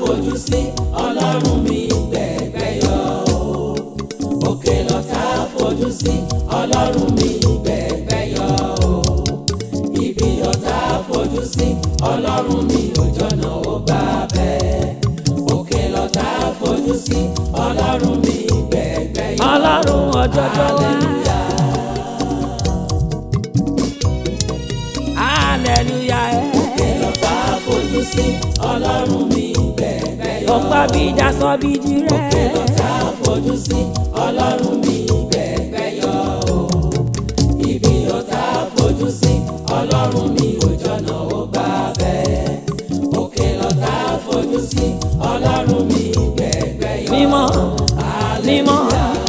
fojú sí ọlọ́run mi gbẹ̀gbẹ́ yọ o. òkè lọ́tà fojú sí ọlọ́run mi gbẹ̀gbẹ́ yọ o. ibi ọ̀tá fojú sí ọlọ́run mi ò jọ̀nà ó gbà bẹ́ẹ̀. òkè lọ́tà fojú sí ọlọ́run mi gbẹ̀gbẹ́ yọ o. ọlọ́run ọjọ́jọ́ wá. hallelujah ẹ̀. òkè lọ́tà fojú sí ọlọ́run mi gbẹ̀gbẹ́ yọ o. ọ̀pá bí ìjà sọ bí di òkè rẹ̀. lọ́tà fojú sí ọlọ́run mi gbẹ̀gbẹ́ yọ o. ibi ọ̀tá fojú sí ọlọ́run mi ò jọ̀nà ó gbà bẹ́ẹ̀. òkè lọ́tà fojú sí ọlọ́run mi gbẹ̀gbẹ́ yọ o. mímọ́ mímọ́.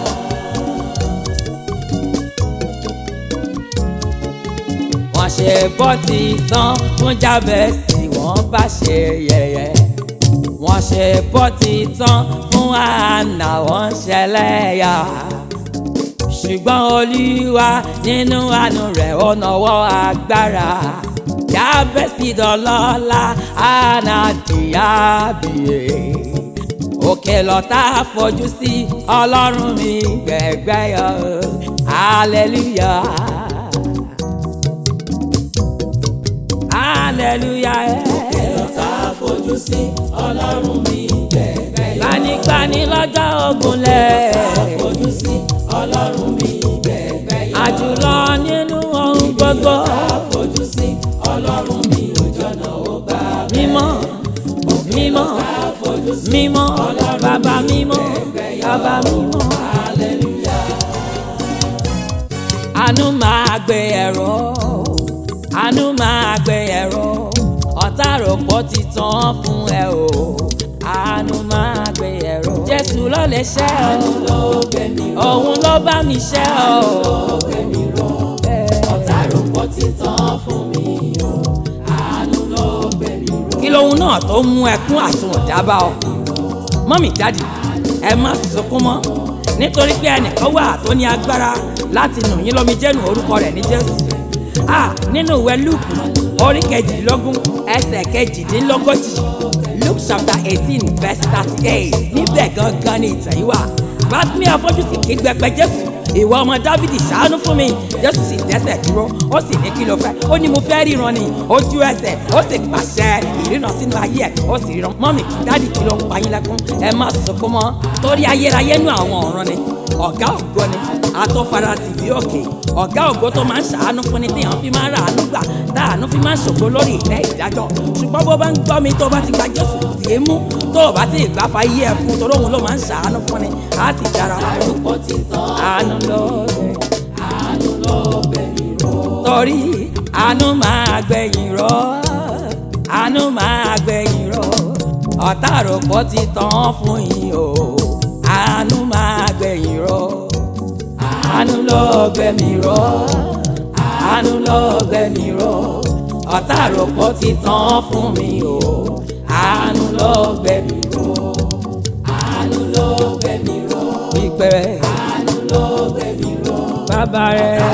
wọ́n ṣe bọ́tì tán fún jábẹ́sì wọ́n bá ṣe yẹ̀yẹ́. wọ́n ṣe bọ́tì tán fún àná wọ́n ṣẹlẹ́yà. ṣùgbọ́n olúwa nínú àánú rẹ̀ ó nawọ́ agbára. jábẹ́sì dọ̀lọ́lá àná dìábìyè òkè lọ́tà fojú sí ọlọ́run mi gbẹ̀gbẹ́ yọ hallelujah hallelujah òkè lọ́tà fojú sí ọlọ́run mi gbẹ̀gbẹ́ yọ o. gbanigbani lọ́jọ́ ogunlẹ̀ fojú sí ọlọ́run mi gbẹ̀gbẹ́ yọ o. àjùlọ nínú ohun gbogbo fojú sí ọlọ́run mi ò jọ̀nà ó gbà bẹ́ẹ̀. mímọ́ mímọ́ fojú sí mímọ́ bàbá mímọ́ bàbá mímọ́. àánú máa gbé ẹ̀rọ àánú máa gbé ẹ̀rọ ọ̀tá rògbò ti tán fún ẹ o àánú máa gbé ẹ̀rọ jésù ló lè ṣẹ́ ọ òun ló bá mi ṣẹ́ ọ. ọ̀tá rògbò ti tán fún mi o àánú ló gbé mi ró. kí lóhun náà tó mú ẹkún àsùnwọ̀n dábà ọ mọ́mì dáàdì ẹ má sunkún mọ́ nítorí pé ẹnìkan wà tó ní agbára láti nù yín lómi jẹ́nu orúkọ rẹ̀ ní jésù a nínú ìwé lúùkù orí kejìdínlógún ẹsẹ̀ kejìdínlógójì luke chapter eighteen verse thirty eight níbẹ̀ gangan ni ìtàn yìí wà bátúmí afọ́jú sì ké gbẹpẹ jésù ìwọ ọmọ dávidi ṣàánú fún mi jésù sì dẹ́sẹ̀ dúró ó sì ní kí ló fẹ́ ó ní mo fẹ́ ríran ni ojú ẹsẹ̀ ó sì pàṣẹ ìrìnà sínú ayé ẹ̀ ó sì ríran mọ́mì dádì kí ló ń pa yín lẹ́kún ẹ má sunkún mọ́ torí ayérayé nú àwọn ọ̀ràn ni ọ̀gá ògo ni atọ́fara tìbí òkè ọ̀gá ògo tó máa ń ṣàánú fún ni téèyàn fi máa ń ràánú gbà táàánú fi máa ń ṣògo lórí ìtẹ́ ìdájọ́ ṣùgbọ́n bó bá ń gbọ́ mi tó bá ti gba jésù tì í mú tó o bá ti gbà fa yé ẹ fún torí òun ló máa ń ṣàánú fún ni á sì dára fún rògbò ti tán àánú ló dé àánú ló gbé mi ró. torí àánú máa gbẹ̀yìn rọ àánú máa gbẹ̀yìn rọ ọ̀tá àròpọ̀ ti tán fún yín o àánú máa gbẹ̀yìn rọ àánú ló gbẹ̀mí rọ àánú ló gbẹ̀mí rọ ọ̀tá àròpọ̀ ti tán fún mi o àánú ló gbẹ̀mí rọ àánú ló gbé mi ró. ìpẹ́ àánú ló gbé mi ró. bàbá rẹ̀